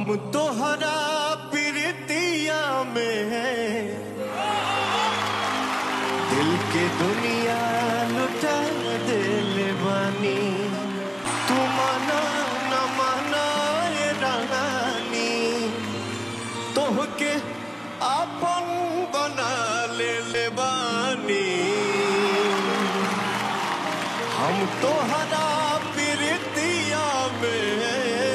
हम तोहरा प्रीतिया में हैं दिल के दुनिया लुटा दिल बानी तू माना न माना ये रानी तोहके आपन बना ले ले बानी हम तोहरा प्रीतिया में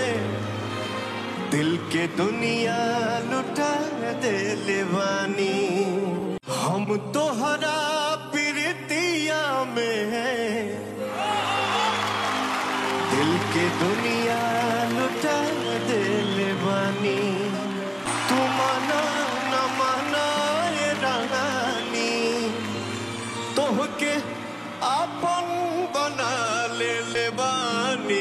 दिल के दुनिया लुटा दिल बानी हम तोहरा प्रीतिया में दिल के दुनिया लुटा दिल बानी तू माना न माना ये रानी तोहके आपन बना ले ले बानी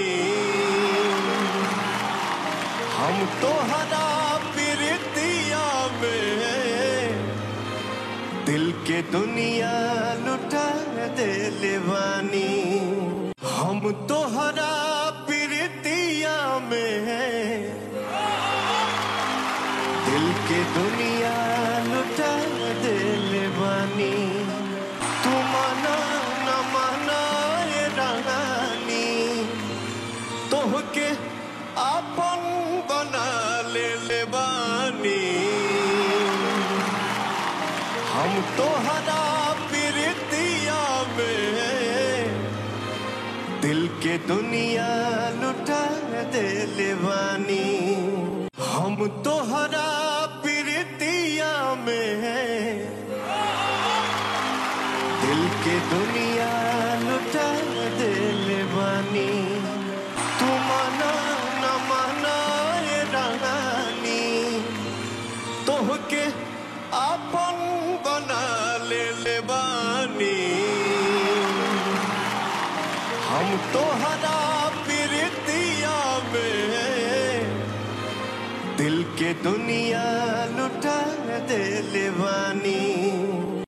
हम तोहरा प्रीतिया में दिल के दुनिया लुटा दिल बानी हम तोहरा प्रीतिया में दिल के दुनिया लुटा दिल बानी तू माना न माना ये रानी तोहके आपन बना ले ले बानी हम तोहरा प्रीतिया में दिल के दुनिया लुटा दिल बानी हम तोहरा प्रीतिया में दिल के दुनिया लुटा दिल बानी तू माना न माना ये रानी तोहके आपन बना ले ले बानी हम तोहरा प्रीतिया में दिल के दुनिया लुटा दिल बानी